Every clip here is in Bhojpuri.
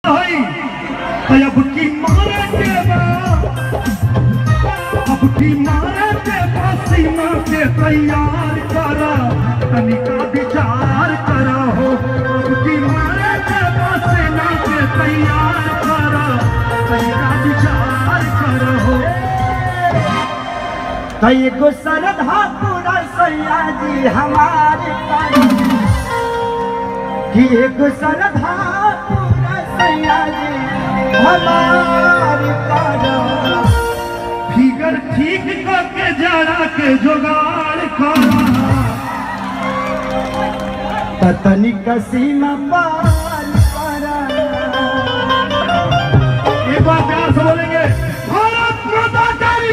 हई तो अब की मारे के बा अब की मारे के बा सीमा के तैयार कर तनिका विचार कर हो अब की मारे के बा सीमा के तैयार कर तनिका विचार कर हो तो एगो सरधा पूरा सैया जी हमारे पास कि एगो सरधा पूरा सैया जी हमारे पास फिगर ठीक करके जरा के जुगाड़ करा तनिक सीमा पार करा एक बार प्यार से बोलेंगे भारत माता की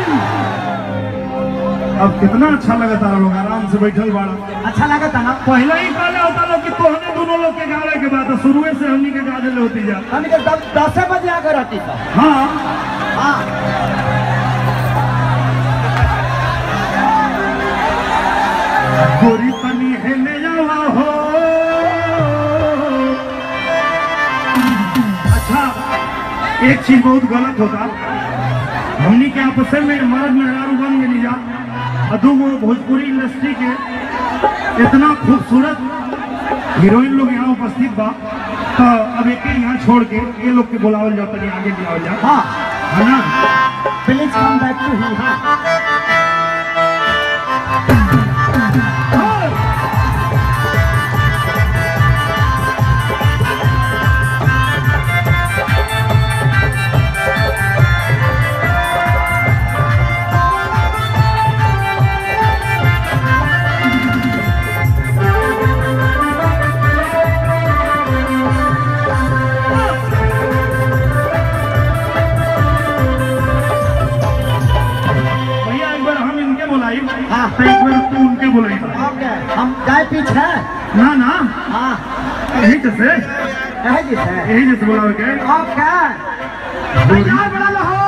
अब कितना अच्छा लगा तारा लोग आराम से बैठल बाड़ा अच्छा लगा था ना पहले ही कहले होता लोग कि तोहने दोनों लोग के गावे के बाद शुरू से हमनी के गाजे ले होती जा हम के दस दस बजे आकर रहती था हाँ हाँ गोरी तनी है ले जावा हो अच्छा एक चीज बहुत गलत होता हमनी के आपस में मर्द मेहरारू बन गई जा और दूगो भोजपुरी इंडस्ट्री के इतना खूबसूरत हीरोइन लोग यहाँ उपस्थित बा तो अब एक ही यहाँ छोड़ के ये लोग के बुलावल जाओ तनी आगे बुलावल जाओ हाँ है ना प्लीज कम बैक टू ही हाँ भैया एक बार हम इनके बुलाई हाँ। तो एक बार तू उनके बुलाई ओके हम जाए पीछे ना ना हाँ यही जैसे है जी सर यही जैसे बुलाओ के ओके भैया बड़ा लो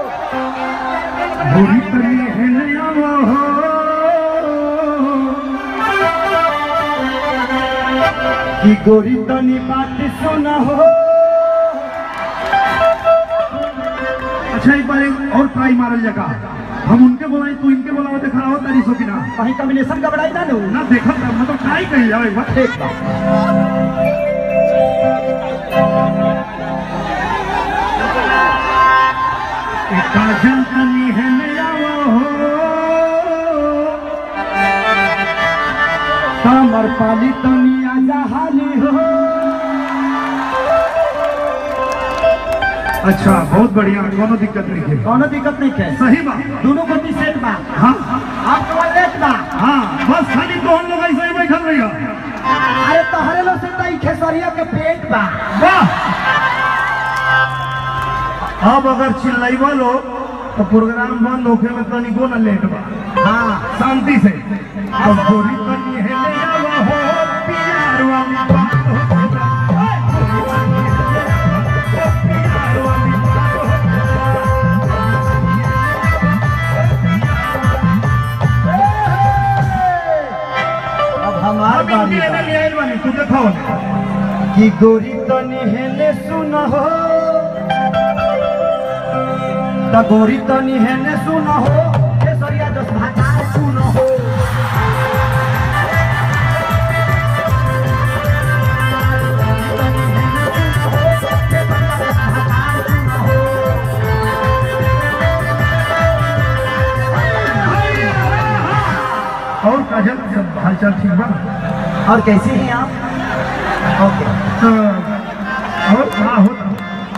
बुरी तनी है नया वो हो कि गोरी तनी बात सुना हो अच्छा एक बार एक और ट्राई मारल जगह हम उनके बुलाई तू इनके बुलाओ तो खड़ा हो तारी सो की ना कहीं कॉम्बिनेशन का बड़ाई ना लू ना देखा था मतलब ट्राई कही जाओ एक बार ठीक बा एक काजल तनी है नया वो हो कमर पाली तनी आजा हाली हो अच्छा बहुत बढ़िया कोनो दिक्कत नहीं है कोनो दिक्कत नहीं है सही बात दोनों को सेट बा हाँ आपको लेट बा हाँ बस खाली तो हम लोग ऐसे ही बैठल रहिए अरे तोहरे लो से तई खेसरिया के पेट बा वाह अब अगर चिल्लाइबा लो तो प्रोग्राम बंद होके में तनिको न लेट बा हाँ शांति से अब गोरी तनी है ले जावा हो प्यार वाली बात हो प्यार वाली बात हो अब हमार अब बारी इनके बा। ले आइल बानी तू देखो कि गोरी तनी हेले सुन हो त गोरी तनी हेले सुन हो खेसरिया दस भातार सुन हो और काजल सब हालचाल ठीक बा और कैसे हैं आप ओके तो और हाँ होता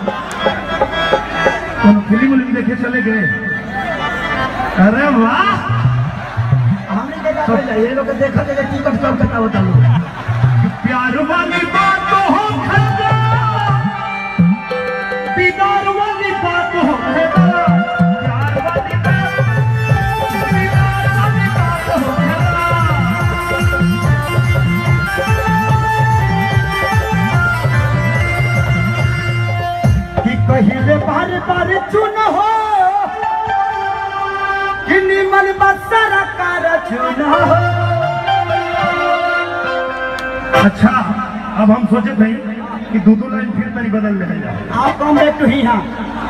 तुम फिल्म उलिम देखे चले गए अरे वाह हमने देखा पहले ये लोग देखा जगह टिकट कम करता होता लोग प्यार वाली बात हो खन्ना दीदार वाली बात हो खन्ना प्यार वाली बात दीदार वाली बात हो खन्ना कि कहिले बार बार चुन हो कि निमन बसरा कार चुन हो अच्छा अब हम सोचे थे कि कि दो दो लाइन फिर तरी बदल ले जाए आओ कम बैक टू ही हाँ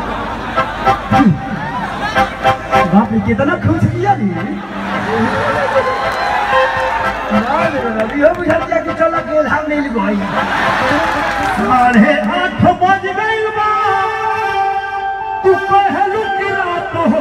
बाप रे कितना खुश किया दी अभी हो बुझा दिया कि चलो के धाम नहीं लिखो भाई साढ़े आठ बज गई बा तू कहलू कि रात हो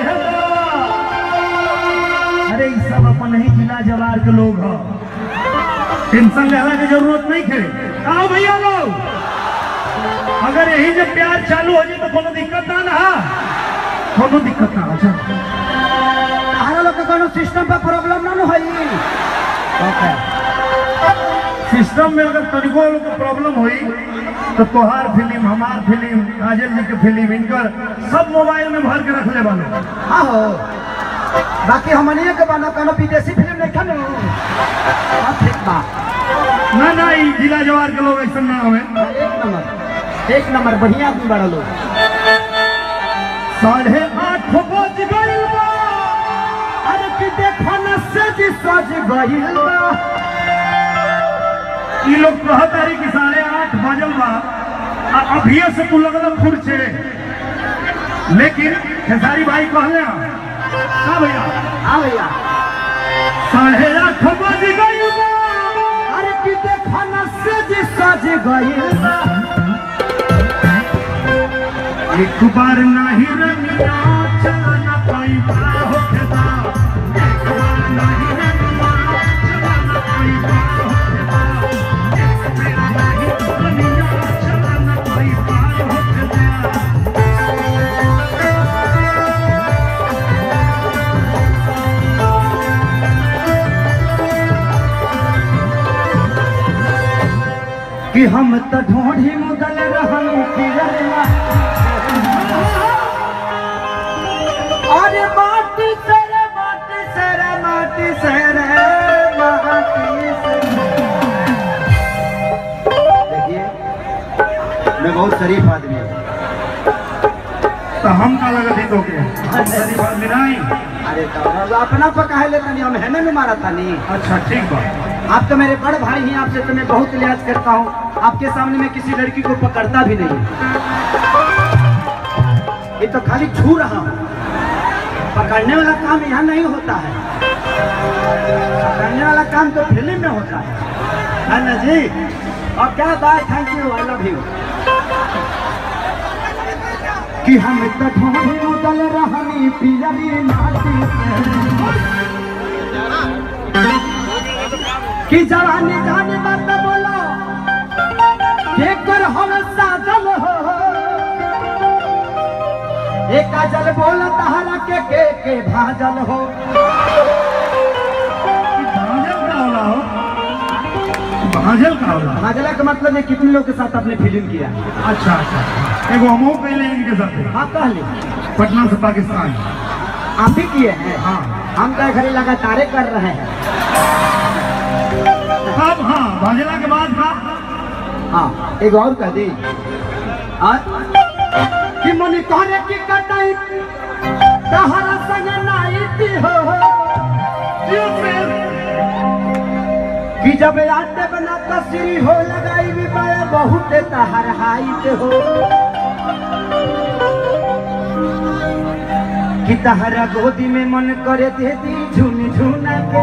अरे ई सब अपन ही जिला जवार के लोग ह टेंशन लेने की जरूरत नहीं खे आओ भैया लोग अगर यही जब प्यार चालू हो जाए तो कोनो दिक्कत ना ना कोनो दिक्कत ना अच्छा तारा लोग के कोनो सिस्टम पर प्रॉब्लम ना न होई ओके सिस्टम में अगर तनिको लोग को प्रॉब्लम हुई तो तोहार फिल्म हमार फिल्म काजल जी की फिल्म इनकर सब मोबाइल में भर के रख ले वाले हाँ हो बाकी हमनिए के बना कोनो विदेशी फिल्म नहीं खनु हाँ ठीक बा ना ना ई जिला जवार के लोग ऐसा ना हमें एक नंबर एक नंबर बढ़िया आदमी बड़ा लोग साढ़े आठ बज गई बा अरे कि देखो न से जी सज गइल बा ई लोग कहत रही कि साढ़े आठ बजल बा आ अभी से तू लगल खुर्चे लेकिन खेसारी भाई कहले हैं, का भैया हाँ भैया साढ़े आठ बज गई बा अरे कि देखो न से जी सज गइल बा एक बार नहीं रमिया चलना पैदा हो खेदा एक बार नहीं रमिया चलना पैदा हो खेदा एक बार नहीं रमिया चलना पैदा हो खेदा कि हम तो ढोढ़ी मुदल रहन पियरला अरे माटी से रे माटी से रे माटी से रे माटी से देखिए मैं बहुत शरीफ आदमी हूँ तो हम का लगत ही तो के सारी बात में नहीं अरे तो अपना पका है लेकिन हम है ना मारा था नहीं अच्छा ठीक बा आप तो मेरे बड़े भाई हैं आपसे तो मैं बहुत लिहाज करता हूँ आपके सामने मैं किसी लड़की को पकड़ता भी नहीं ये तो खाली छू रहा हूँ पकड़ने वाला काम यहाँ नहीं होता है पकड़ने वाला काम तो फिल्म में होता है है ना जी और क्या बात thank you I love you कि हम तो ढोढ़ी उदल रहनी पियरी नाटी से कि जवानी जाने मत बोलो के कर हम साजल हो एक काजल बोल तहरा के के के भाजल हो भाजल का होला हो भाजल का होला भाजला का मतलब है कितने लोग के साथ आपने फिल्म किया अच्छा अच्छा एगो हमहू पहले इनके साथ हाँ कह ली पटना से पाकिस्तान आप भी किए हैं हाँ हम तो घड़ी लगातार कर रहे हैं अब हाँ भाजला के बाद का हाँ एक और कह दी हाँ? कि मनी कहने की कटाई तहरा संग नाइटी हो जियो फिर कि जब आटे बना तस्री हो लगाई भी पाए बहुत तहर हाइट हो कि तहरा गोदी में मन करे दे दी झुन झुना के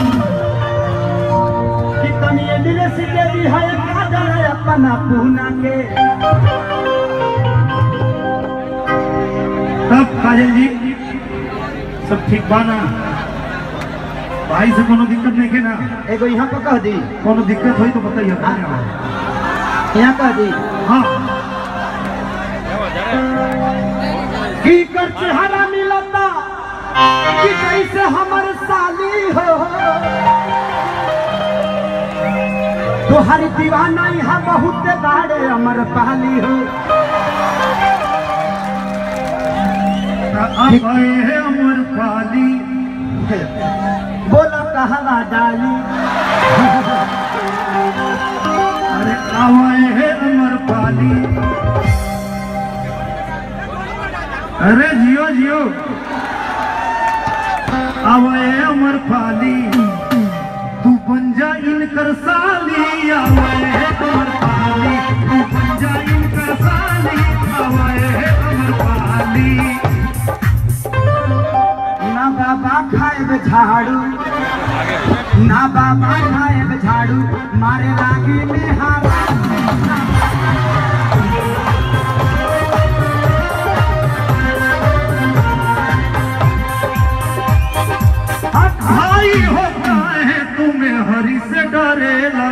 कि तनिए मिले सिके दी है काजल अपना पूना के तब काजल जी सब ठीक बा ना भाई से कोनो दिक्कत नहीं के ना एगो यहाँ पर कह दी कोनो दिक्कत हुई तो बताइए यहाँ कह दी हाँ की कर चेहरा मिलता कि कैसे हमर साली हो तोहरी दीवाना यहाँ बहुत बाड़े अमर पाली हो अब आए हैं अमर पाली बोला कहवा डाली अरे आवाए हैं अमर पाली अरे जियो जियो आवाए अमर पाली तू बन जा इनकर साली आवाए हैं अमर पाली साली तू बन जाई का साली हवाए अमर पाली ना बाबा खाए झाड़ू ना बाबा खाए झाड़ू मारे लागी में हारा हट भाई होता है तुम्हें हरी से डरेला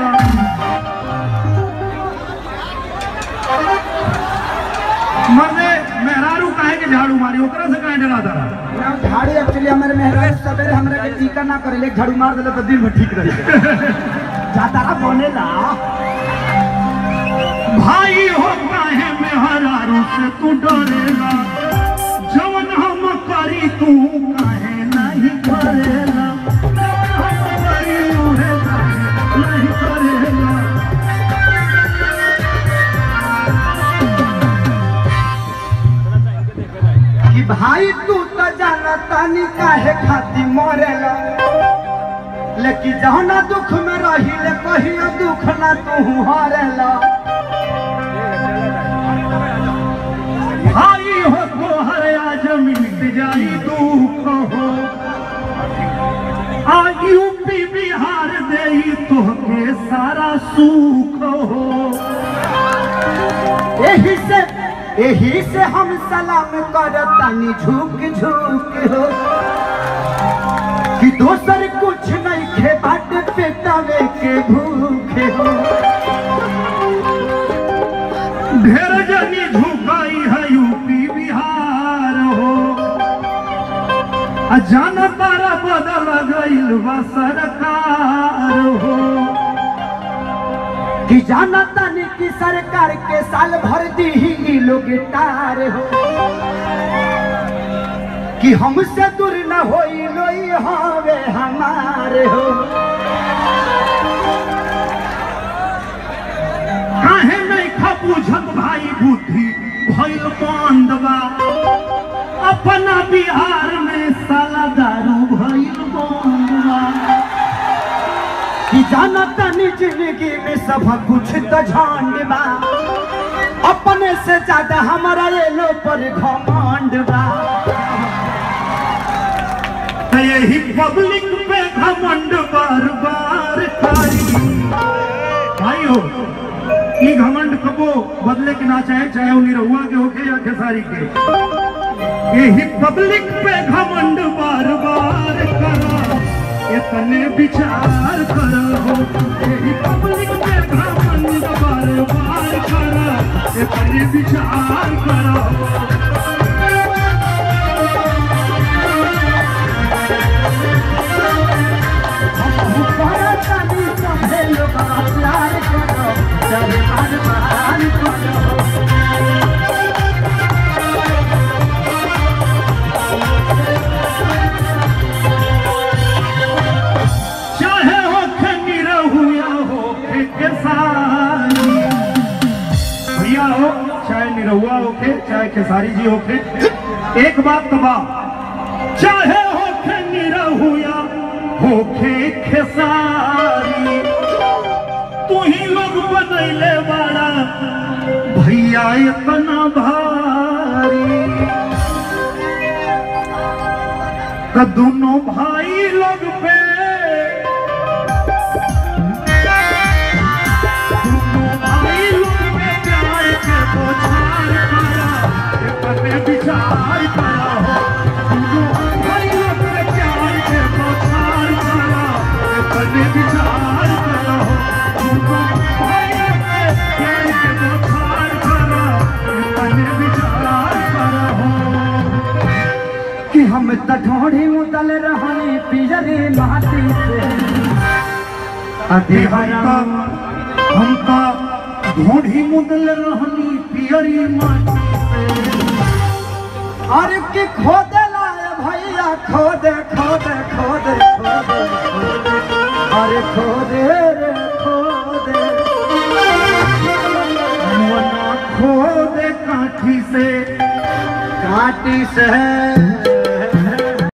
मर्दे मेहरारू काहे के झाड़ू मारी ओकरा से काहे डराता रहा ना झाड़ू एक्चुअली हमारे मेहराज सवेरे हमरा के टीका ना करे एक झाड़ू मार देले तो दिन भर ठीक रहे जाता रहा बोलेला भाई होता है मेहरारू से तू डरेला जवन हम करी तू काहे नहीं करेला जवन हम करी उहे काहे नहीं करेला कि भाई तू तो जाना तानी काहे खाती मरेला लेकिन जहना दुख में रही ले कहियो दुख ना तू हारेला भाई हो तो हर आज मिट जाई दुख हो आ यूपी बिहार दे तोहके सारा सुख हो यही से यही से हम सलाम करतानी झुक झुक हो कि दोसर कुछ नहीं खे बाट पेटावे के भूखे हो ढेर जनी झुकाई है यूपी बिहार हो आ जनता बदल गईल बा सरकार हो कि जाना तानी कि सरकार के साल भर दी ही लोग टार हो कि हमसे दूर न होई लोई हवे हमारे हो काहे नहीं खबूझत भाई बुद्धि भइल बंद बा अपना बिहार में साला दारू भइल बंद बा कि जाना तानी जिंदगी में सब कुछ तो झंड बा अपने से ज्यादा हमारा ये लो पर घमंड बा त यही पब्लिक पे घमंड बार बार करी भाइयों ई घमंड कबो बदले के ना चाहे चाहे वो निरहुआ के होके या खेसारी के यही पब्लिक पे घमंड बार बार करा इतने विचार करो यही पब्लिक पे घमंड बार बार करा इतने विचार करो ऊपर तानी सभे लोग प्यार करो जब बार बार करो चाहे हो निरहुआ हो केसारी भैया हो चाहे निरहुआ होके चाहे खेसारी जी होके एक बात तबा चाहे हो निरहुआ होके खेसारी तू ही लोग बनैले बड़ा भैया इतना भारी तो दोनों भाई लोग पे दोनों भाई लोग पे प्यार के बौछार करा अपने विचार करा हो दोनों भाई लोग पे प्यार के बौछार करा अपने विचार करा हो दोनों भाई लोग पे प्यार के बौछार करा अपने विचार करा हो कि हम त ढोढ़ी उतल रहनी पिजरी माटी से अरे हम तो हम तो ढोढ़ी मुदल रहनी पियरी माटी से अरे कि खोदे लाए भैया खोदे खोदे खोदे खोदे अरे खोदे रे खोदे मना खो दे काठी से काटी से